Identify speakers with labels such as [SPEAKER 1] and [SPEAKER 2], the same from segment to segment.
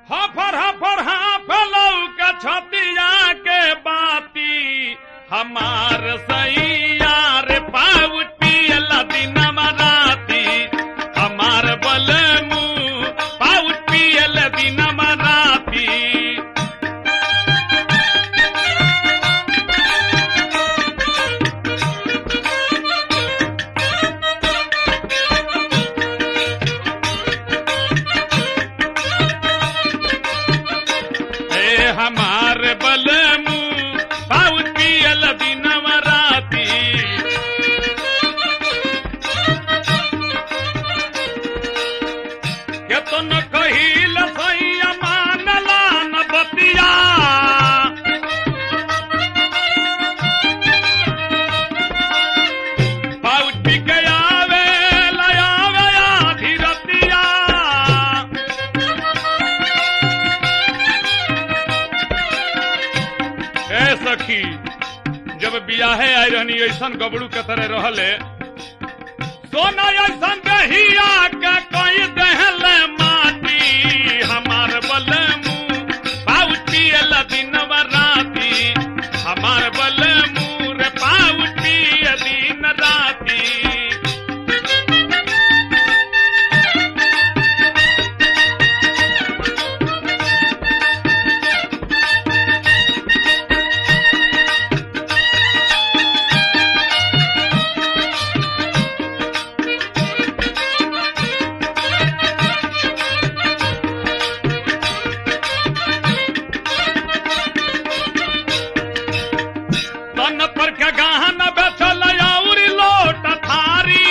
[SPEAKER 1] हफर हफर हाफलौ के छतिया के बाती हमार सैया रे पाउच पियल दिन राती हमार बलमू पाउच पियल दिन राती ए हमार बलमू पाउच पियल दिन राती केतन कहिल सैया मानला न बतिया पाउच पी के आवे लयावे आधी रतिया ए सखी जब बियाहे आई रहनी ऐसन गबड़ू के तरह रहले सोना ऐसन दहिया के कोई दहले माटी हमार बलमू पाउच पियल दिन राती हमार बलमू रे पाउच पिय दिन राती तन पर के गहन बेचल औरी लोट थारी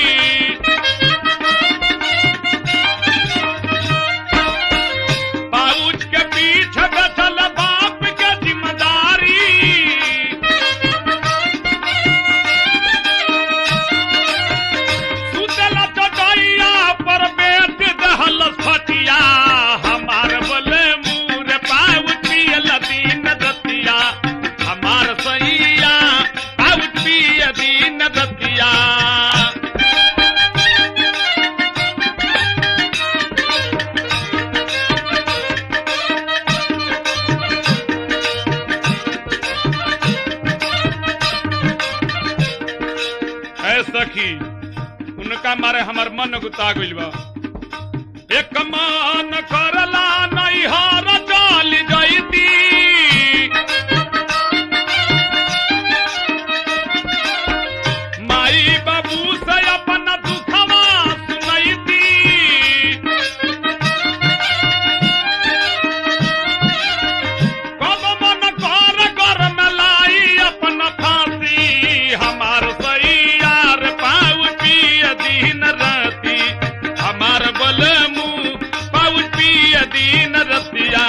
[SPEAKER 1] पाउच के पीछे बेचल बाप के जिम्मेदारी सुतल चटैया पर बेच दहल फटिया हमार बले मुँह पाउच पियल दिन दतिया हमार सैया पाउच पिय दिन दतिया ऐ सखी उनका मारे हमर मन गुता गइल बा एक मान करला नैहर चल जैती माई बाबू से अपन दुखवा सुनैती कब मन कर कर मलाई अपन फांसी हमार सैया रे पाउच पिय दिन राती हमार बलमू पाउच पिय दिन रतिया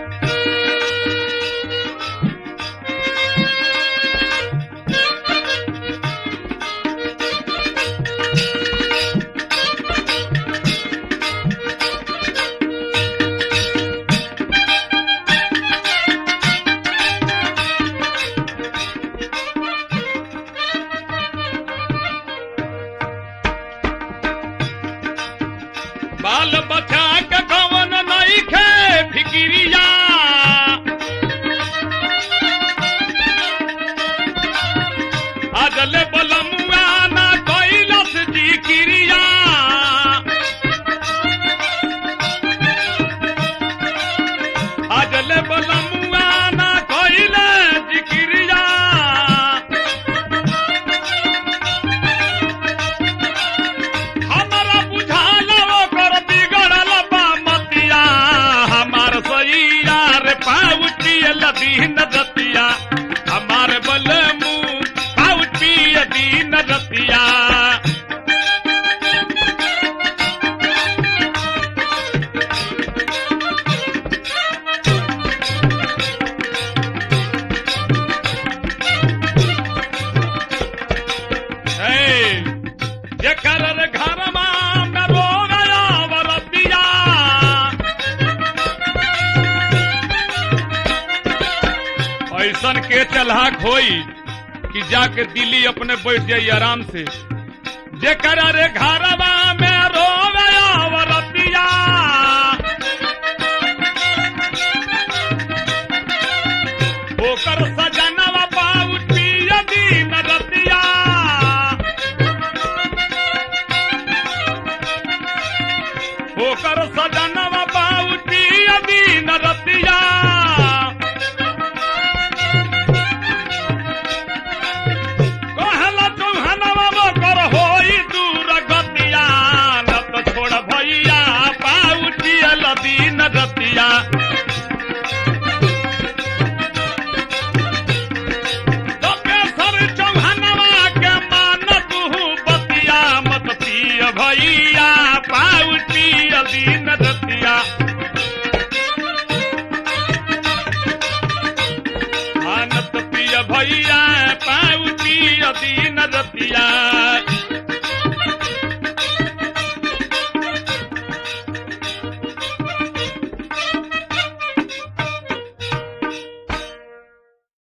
[SPEAKER 1] बाल बचा के कवन नहीं खे फिकिरिया अजले बलमुआ ना कैलस जी क्रिया अजले बलमुआ ना कैले जी क्रिया हमारा बुझाल ओकर बिगड़ल बा मतिया हमार सैया रे पाउच पियल दिन रतिया हमार बलमू पाउच पिय दिन रतिया हे, जेकर रे घरमा में रोग आवरतिया ऐसन के चलहाक होई कि जाके दिल्ली अपने बैठ जाई आराम से जेकर रे घरवा में रोग आवरतिया ओकर सजना